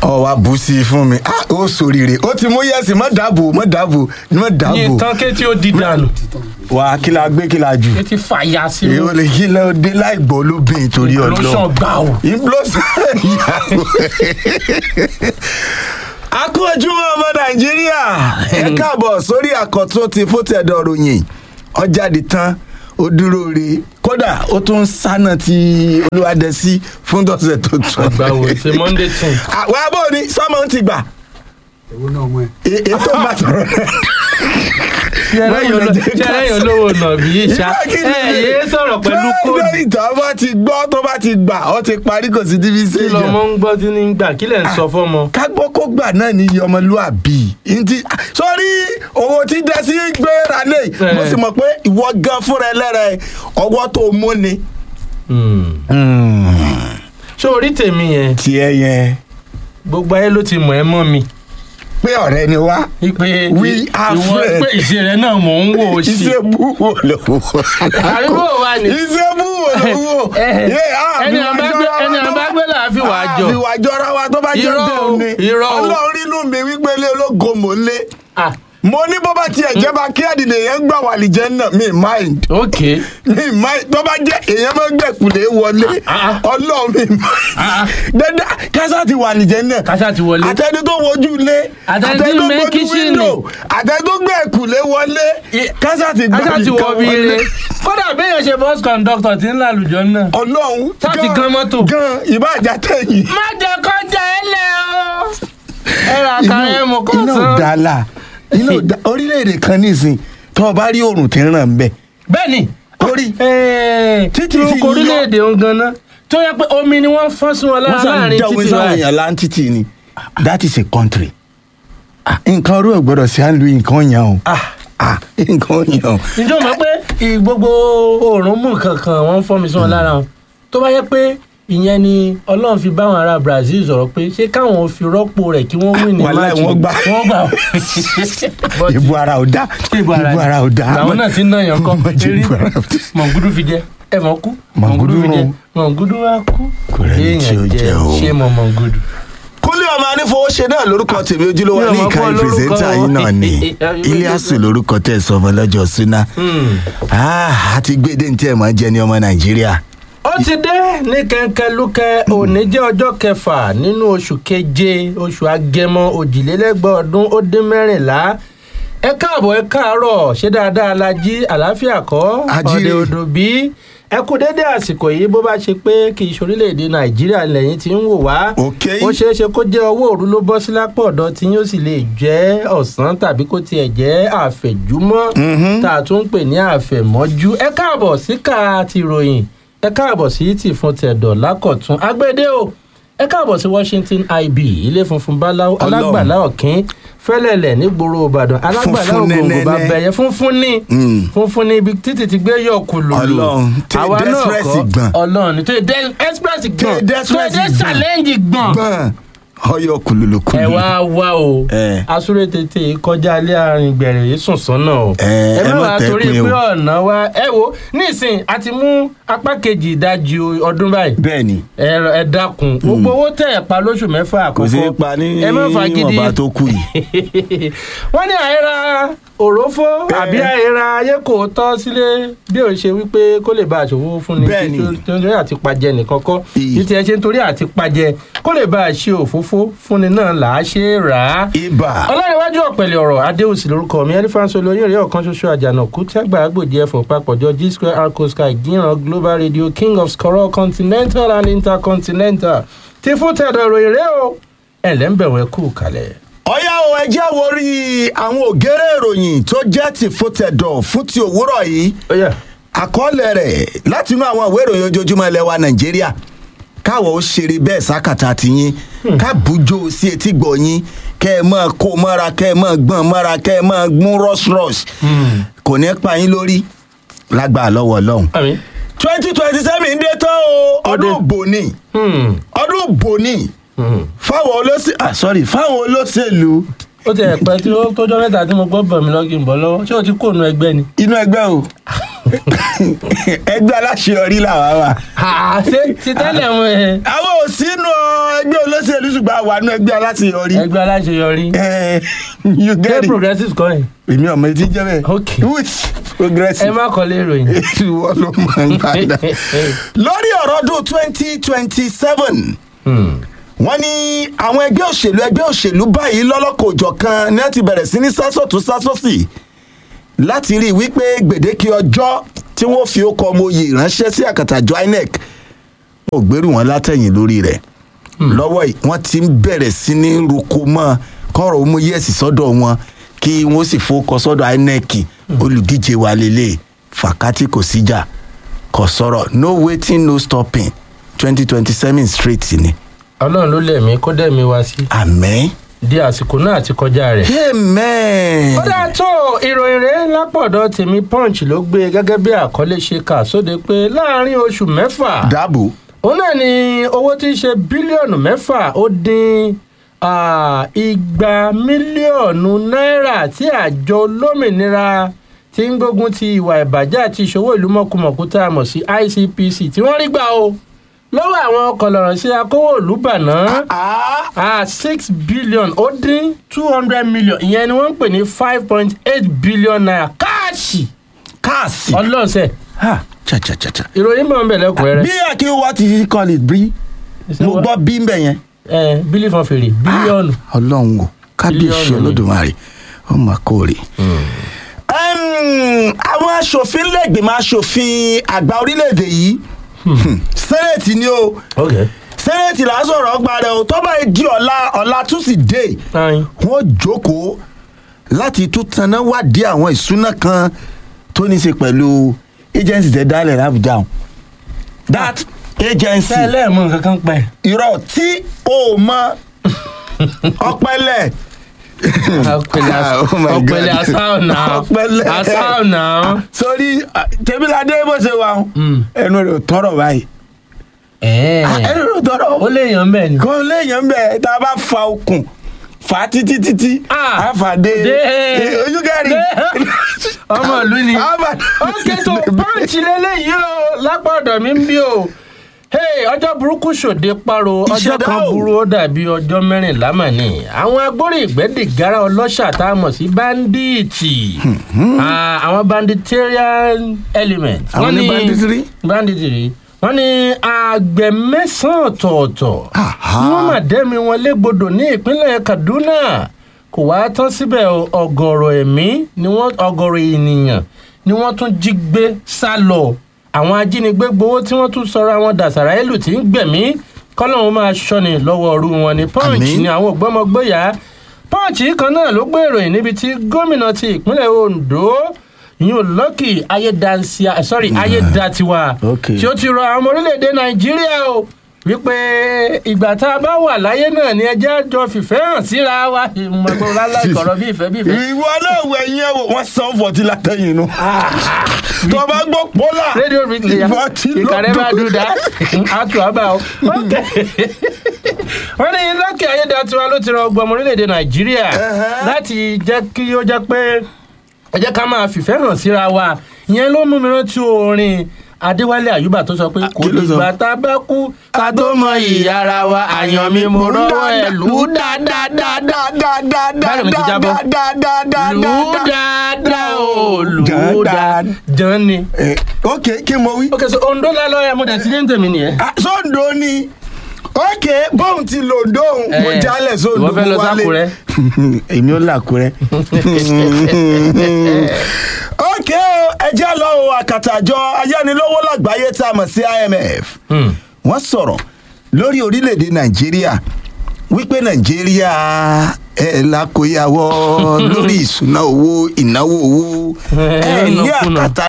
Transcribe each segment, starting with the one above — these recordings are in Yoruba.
ọ wa bù sí i fún mi ah ó sòrìrè ó ti mú yẹsì mọ dàbò mọ dàbò mọ ní dàbò tán kétí ó di dànù wà á kí la gbé kí la jù kétí fàyà sí èyí ò lè kí lọ dé láì gbọ́ lóbìn torí lóṣàn ọlọ́run gbà ó. ìblọ́sàn ìyàwó a kú ojúmọ́ ọmọ nàìjíríà ẹ káàbọ̀ sórí àkọ́tún ti fótẹ́dọ̀ ròyìn ọjàde tán ó dúró re kódà ó tún ń sáná ti olúwadẹ́sí fún tọ̀sẹ̀ tó tún. àgbà wo ṣe monday ten. àwọn abọ́ ni sọ́mọ ń ti gbà èwo náà mọ ẹ. E- ètò bá sọ̀rọ̀ ṣẹlẹ́yìn olówó nàbí ìṣá ẹ yé sọ̀rọ̀ pẹ̀lú kóòdù lórí ìtàn bá ti gbọ́ tó bá ti gbà ó ti parí kò sí tíbi sí kí lọmọ ń gbọ́ tí ní gbà kí lẹ̀ ń sọ fọ́mọ. ká gbọ́ kó gbà náà ní iye ọmọlúàbí ntí sórí owó tí dẹ́sí gbéra lé Eh. mo sì mọ̀ pé ìwọ gan fúnra ẹ lẹ́rẹ̀ ọwọ́ tó mú ni. ṣé orí tèmi yẹn tiẹ̀ yẹn gbogbo ayé ló ti mọ̀ ẹ́ mọ́ mi. pé ọ̀rẹ́ ni wá pé We are ìwọ friends. pé ìṣe rẹ náà mò ń wò ó sí. iṣẹ́ búwo lówó. àríwó wa ni. iṣẹ́ búwo lówó. Eh, Yé, ah, ẹni fi àbá wá gbé jọra ẹni wa tó àbá bá- gbé là á fi wà á Ah, jọ. fi wà jọra wa tó bá jẹ́ Irọ́ o, bẹ́ẹ̀ ni irọ́ o. ọlọ́run rínú mi wípé ilé ológo mò ń lé ah mo ní bó bá tiẹ̀ jẹ́ bá kí ẹ̀dìnlẹ̀ yẹn gbà wà lìjẹ́ náà mi mind ok mi mind tó bá jẹ́ èèyàn máa ń gbẹ̀kùlé wọlé Ah, ah. ọlọ́run mi mind Ah, ah. dandan kásá ti wà lìjẹ́ náà kásá ti wọlé. àtẹni tó wojú ilé Àtẹni tí ń bẹ kíṣìnì. àtẹni tó gbẹ̀kùlé wọlé kásá ti gbà kásá ti wọ nìkan bí wọlé. ire kódà béèyàn ṣe bus conductor tí ń lálùjọ náà. ọlọ́run Sá ti gan mọ́tò. gan ìbàjá tẹ̀yìn má jẹ́ kọjá ẹ lẹ̀ o. ẹ ra àkàrà ẹ mú kó iná sàn. ọ̀dàlà iná ọ̀dà orílẹ̀-èdè kan nísìn tó o bá rí oòrùn tí ń ràn ń bẹ̀ bẹ́ẹ̀ni orí títí fi orúkọ yọ. orílẹ̀-èdè ń ganan tó yẹ pé omi ni wọ́n fọ́n sí wọn wọ́n lára sàn láàrin jáwé títí sáwọn báyìí. èèyàn láńtítì ni that is a country Ah, nǹkan orú ẹ̀ gbọ́dọ̀ sí à ń lu nǹkan yẹn o Ah, Ah, nǹkan yẹn o ǹjẹ́ o mọ̀ pé ì- gbogbo òórùn mú kankan wọ́n ń fọ́n mi sí wọn lára wọn tó bá yẹ pé ìyẹn ni ọlọ́run fi báwọn ará brazil sọ̀rọ̀ pé ṣé káwọn fi rọ́pò rẹ̀ kí wọ́n win ní Wàláhì, máàcì wọ́n gbà. wọ́n gbà But- ìbú ara ò dá ìbò ara ìbú ara ò dá làwọn náà ti ń náà yàn kọ́ Má jẹ́ eré ìbú ara ò dá. mọ̀ngúdú fi jẹ ẹ mọ̀ kú Mọ̀ngúdú fi jẹ rún. mọ̀ngúdú wá kú Kò rẹ́ni tí ó jẹ o. ṣé mọ̀ mọ̀ngúdú. kúnlé ọmọ anífowóṣe náà lórúkọ tèmi ojúlówó Mi ò ní mọ̀ ìkànnì pé olórúkọ pírẹsẹńtà yìí náà ni iliasu lórúkọ tẹ sọmọ lọ́jọ́ súná Ah, àti gbédè ní tí ẹ máa jẹ ní ọmọ nàìjíríà ó ti dé ní kẹ̀kẹ́ òní jẹ́ ọjọ́ kẹfà nínú oṣù keje oṣù agẹmọ òjìlélẹ́gbọ̀n ọdún ó dín mẹ́rìnlá ẹ káàbọ̀ ẹ káàárọ̀ ṣé dáadáa la jí àlàáfíà kọ́ Ajíire. ọ̀dẹ̀ odò bí ẹ kú dédé àsìkò yìí bó bá ṣe pé kì í ṣorílẹ̀-èdè nàìjíríà lẹ́yìn tí ń wò wá Okay. ó ṣeé ṣe kó jẹ́ ọwọ́ òru ló bọ́ sí lápò ọ̀dọ̀ tí yóò sì lè jẹ́ ọ̀sán tàbí kó tiẹ̀ jẹ́ àfẹ̀júmọ́ tá a tún ń pè ní àfẹ̀mọ́jú ẹ káàbọ̀ sí ká ti ròyìn ẹ káàbọ̀ sí tì fún tẹ̀dọ̀ lákọ̀tún agbédè o ẹ káàbọ̀ sí washington ib ilé funfun báláwo Ọlọ́run. alágbàlá ọ̀kín fẹ́lẹ̀lẹ̀ nígboro ìbàdàn alágbàlá Funfun ògòǹgò nẹ́nẹ́nẹ́. bá bẹ̀yẹ funfun ní Mm. funfun ní ibi títì ti gbé yọ̀ kùlùlù Ọlọ́run, tí àwa náà Express kọ́ gbọ̀n. ọlọ́run ní tó yẹ dé- express gbọ̀n dé tó yẹ Express dé gbọ̀n. challenge gbọ̀n gbọ́n ọyọ kùlùlù ẹ kùlùlù wá wá o Eh. asúré tètè kọjá ilé àárín gbẹ̀rẹ̀ yìí sùn sọ́nà o Eh, ẹ ẹ má má wàá tẹ́ torí pin o. pé ọ̀nà wa ẹ wo nísìn a ti mú apá kejì ìdajì ọdún báyìí bẹ́ẹ̀ ni ẹ ẹ dákun gbogbo owó tẹ̀ ẹ̀ pa lóṣù mẹ́fà àkọ́kọ́ kò sí pa ní ẹ má fagídí ìwọ̀nba tó kù yìí wọ́n ní àìra òrófó àbí àìra ayé kò tọ́ sílé bí ò ṣe wípé kó lè bá aṣòwò fún ni Bẹ́ẹ̀ni. tí nítorí àti pajẹ nìkan kọ́ Iyì. tí tiẹ̀ ṣe nítorí àti pajẹ kó lè bá a ṣe òfófó fúnni náà là á ṣe é rà á ibà ọlọ́rinwájú ọ̀pẹ̀lẹ̀ ọ̀rọ̀ adéhùsì lórúkọ mi ẹlífàǹsọ olóyún rẹ̀ ọ̀kan ṣoṣo àjànàkú tí àgbà àgbòdì ẹ̀fọ́ papọ̀jọ g square arco sky gíran global radio king of scorol continental and intercontinental ti fún tẹ̀dọ̀ ìròyìn rẹ̀ o ẹ̀ lẹ́ńbẹ̀wẹ̀ kú kalẹ̀. ọ̀yá o ẹ jẹ́ wo rí àwọn ògèrè ìròyìn tó jẹ́ ti fòtẹ̀dọ̀ fún ti òwúrọ̀ yìí ó yà àkọọ́lẹ̀ rẹ̀ láti inú àwọn ìwé ìròyìn ojoojúmọ́ ilẹ̀ wa nàìjíríà káwọ̀ ó ṣeré bẹ́ẹ̀ sákàtà tiyín ká bùjọ sí etí gbọ̀ yín kẹ́ ẹ máa kó mọ́ra kẹ́ ẹ máa gbọ́n mọ́ra kẹ́ ẹ máa gún rọ́ṣrọ́ṣ kò ní pa yín lórí lágbàá lọ́wọ́ ọlọ́run. àmì. twenty twenty seven dé tán o ọdún Ọdún. bòní Hmm. ọdún bòní Hmm. fáwọn olóṣèlú ah sorry fáwọn olóṣèlú ó ti ẹ̀pẹ́ tí ó tójọ́ mẹ́ta tí mo gbọ́ bọ̀ mí lọ́gì ń bọ̀ lọ́wọ́ ṣé o ti kó nu ẹgbẹ́ ni. inú ẹgbẹ́ o ẹgbẹ́ aláṣeyọrí làwa wà. ṣé ti tẹ́lẹ̀ mu ẹ̀. àwọn ò sínú ẹgbẹ́ olóṣèlú ṣùgbọ́n àwa nú ẹgbẹ́ aláṣeyọrí. ẹgbẹ́ aláṣeyọrí Eh, you ṣé get it. progressive kọ́ ẹ̀ èmi ọmọ etí jẹ́ bẹ́ẹ̀. Okay. which ẹ progressive. má kọ́lé ìròyìn. ìwọ ló máa ń gbàdá. lórí ọ̀rọ̀ ọdún twenty twenty seven Hmm. wọ́n ní àwọn ẹgbẹ́ òṣèlú ẹgbẹ́ òṣèlú báyìí lọ́lọ́kọ̀ kan ní wọ́n ti bẹ̀rẹ̀ sí ní sásọ̀tún sásọ̀sì láti rí i wípé gbèdéke ọjọ́ tí wọ́n fi ó kọ ọmọ oyè ránṣẹ́ sí àkàtàjọ inec wọn ò gbèrú wọn látẹ̀yìn lórí rẹ̀ lọ́wọ́ yìí wọ́n ti ń bẹ̀rẹ̀ sí ní ruko mọ́ kọ́rọ̀ ó mú yẹ̀sì sọ́dọ̀ wọn kí wọ́n sì fowókọ sọ́dọ̀ inec olùdíje wa lélẹ̀ fàkátì kò síjà kò sọ̀rọ̀ no waiting no stopping twenty twenty seven straight ni ọlọ́run ló lẹ̀mí kó dẹ̀mí wá sí àmín. di àsìkò náà àti kọjá rẹ̀. amen. ó dáa tó ìròyìn rẹ̀ lápọ̀dọ̀ tèmi punch ló gbé gẹ́gẹ́ bí àkọlé ṣe kà sóde pé láàrin oṣù mẹ́fà dáàbò. òun náà ni owó tí í ṣe bílíọ̀nù mẹ́fà ó dín ah, igba mílíọ̀nù náírà tí àjọ olómìnira tí ń gbógun ti ìwà ìbàjẹ́ àti ìṣòwò ìlú mọ̀kùmọ̀kù tá a mọ̀ sí icpc tí wọ́n rí gbà o lọ́wọ́ àwọn kọlọ̀rọ̀ sí akówó ìlú bàná ah six billion ó dín two hundred million ìyẹn ni wọ́n ń pè ní five point eight billion naira káàṣì káàsì. ọlọ́ọ̀sẹ̀ ha cha cha cha cha. ìròyìn mọ̀ ń bẹ̀ lẹ́kùnrẹ́rẹ́. bí akéwà ti call it bí mo gbọ́ bí ń bẹ̀ yẹn. ẹ bílí fọn fèrè bílíọ̀nù. ọlọ́run o kábíyèsí Bílíọ̀nù ni. olódùmarè ó mà kórè. Ẹm, àwọn aṣòfin lẹ́gbẹ̀mọ aṣòfin àgbà orílẹ̀-èdè yìí sẹ́nẹ̀tì ni o ok. sẹ́nẹ̀tì là ń sọ̀rọ̀ ọgbà rẹ̀ o tọ́ba yìí di ọ̀la ọ̀la túsídẹ̀ẹ́ ayin. wọ́n jókòó láti tún tanná wádìí àwọn ìṣúná kan tó ní í ṣe pẹ̀lú agency tẹ dálẹ̀ lábùjá o that agency tẹ́lẹ̀ mú nǹkan kan pẹ́. irọ́ tí o mọ ọpẹlẹ. ọpẹlẹ Ah, oh my God. ọpẹlẹ asáwọnà ọpẹlẹ asáwọnà. sórí ah, tẹmíládé bó ṣe wà ó Mm. ẹnu rẹ ò tọrọ báyìí Ah, ẹnu rẹ ò tọrọ ó lè yàn bẹ́ẹ̀ ni. kò léèyàn bẹ́ẹ̀ tá a bá fa okùn fà á títí títí Ah, a fà dé dé- ojú kẹrin dé- ọmọ ìlú ni. A fà- ókè tó pọ́ǹchì lélẹ́yìí o lápá ọ̀dọ̀ mi ń bí o. Hey, ọjọ́ burúkú ṣòde paro ọjọ́ Ìṣẹ̀dá kan o. burú ó dàbí ọjọ́ mẹ́rìnlá mà ní. àwọn agbórí ìgbẹ́dìgárá ọlọ́ṣà tá a mọ̀ sí báńdíìtì Ah, àwọn banditarian element. Àwọn Wọ́n ní banditry? banditry wọ́n ní àgbẹ̀ mẹ́sàn-án ọ̀tọ̀ọ̀tọ̀ Aha. ni wọ́n mà dẹ́mi wọn légbodò ní ìpínlẹ̀ kaduna kò wá tán síbẹ̀ o, ọ̀gọ̀rọ̀ ẹ̀mí ni wọ́n ọ̀gọ̀rọ̀ ènìyàn ni wọ́n tún jí gbé sá lọ àwọn ajínigbé gbowó tí wọ́n tún sọra wọn dàsàrà ìlú tí ń gbẹ̀mí kọ́lọ́hún máa ṣọ́ni lọ́wọ́ ọ̀rú wọn ni punch Àmín. ni àwọn ògbọ́mọgbóyà punch kan náà ló gbé ìròyìn níbi tí gómìnà ti ìpínlẹ̀ ondo yóò lọ́kì ayédansia sorry ayédatiwa Okay. tí ó ti rọ àwọn ọmọ orílẹ̀-èdè nàìjíríà o wípé ìgbà tá a bá wà láyé náà ni ẹjẹ́ àjọ fìfẹ́ hàn síra wa ìmọ̀gbọ́n lálá ìkọ̀rọ̀ bí ìfẹ́ bí ìfẹ́. ìwọ náà wọ ẹyin ẹwọ wọn san fọtí látẹyìn inú tó o bá gbọ́ pọlá rédíò rìkìlì ya Ìfọ̀tí you can never lọ́dún. do that àtù àbá o. Okay. wọ́n ní lọ́kì ayédatiwa ló ti rọ ọgbọ́n ọmọ orílẹ̀-èdè nàìjíríà Ẹ̀hẹ́. láti jẹ́ kí ó jẹ́ pé ẹ jẹ́ ká máa fìfẹ́ hàn síra wa ìyẹn ló mú mi rántí orin adéwálé àyùbá tó sọ pé kò kí ló sọ? dìgbà tá a bá kú ká tó mọ ìyá ara wa àyàn mi mo rọ́wọ́ ẹ̀ lù ú dáadáa Báyọ̀ mi ti jábọ́. lù ú dáadáa o lù ú dáadáa jàn ni. ok kí mo wí. ok so ondo lálọ́ ẹ̀ mo dẹ̀ ti dé ń tèmi nìyẹn. Ah, sóńdó ni ok bóun ti lò dóun mo Eh, jálẹ̀ sóńdó ìwọ fẹ́ lọ mo wálé. sákúrẹ́? èmi ò làkúrẹ́. ok o ẹ jẹ́ lọ o àkàtàjọ ayánilówó lágbàáyé tá a mọ̀ sí imf Hmm. wọ́n sọ̀rọ̀ lórí orílẹ̀-èdè nàìjíríà wípé nàìjíríà ẹ̀ lákòyàwó lórí ìṣúná owó ìnáwó owó ẹ̀ ní Ìnákúnà. àkàtà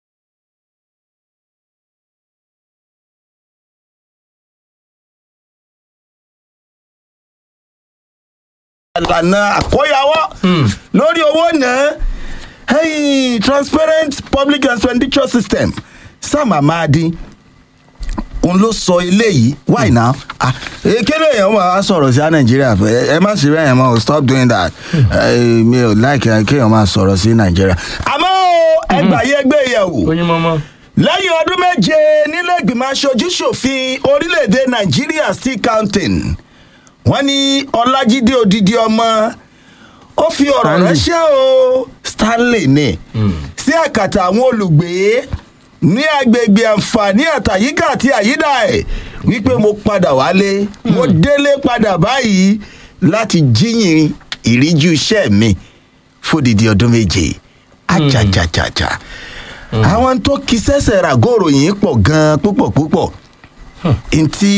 ìlànà àkóyawọ́ Hmm. lórí owó náà hey, transparent public expenditure system sam amadi òun ló sọ eléyìí why now ah ekele èèyàn máa sọ̀rọ̀ sí nàìjíríà ẹ ẹ má ṣe bẹ́ẹ̀ yẹn mọ́ o stop doing that Eh, mi ò like ẹ kéèyàn máa sọ̀rọ̀ sí nàìjíríà àmọ́ o, ẹgbàáyé gbé yẹ̀wò oyin mọ́mọ́. lẹ́yìn ọdún méje nílé ìgbìmọ̀ aṣojú ṣòfin orílẹ̀-èdè nàìjíríà still counting wọ́n ní ọlájídé odidi ọmọ ó fi ọ̀rọ̀ Stanley. ránṣẹ́ o stanley ní sí àkàtà àwọn olùgbé ní agbègbè àǹfààní àtàyíká àti àyídà ẹ̀ wípé mo padà wálé mo délé padà báyìí láti jíyìn ìríjú iṣẹ́ mi fódìdí ọdún méje ajajajaja àwọn tó kí sẹ́sẹ̀ ràgóòrò yìí pọ̀ gan-an púpọ̀ púpọ̀ ntí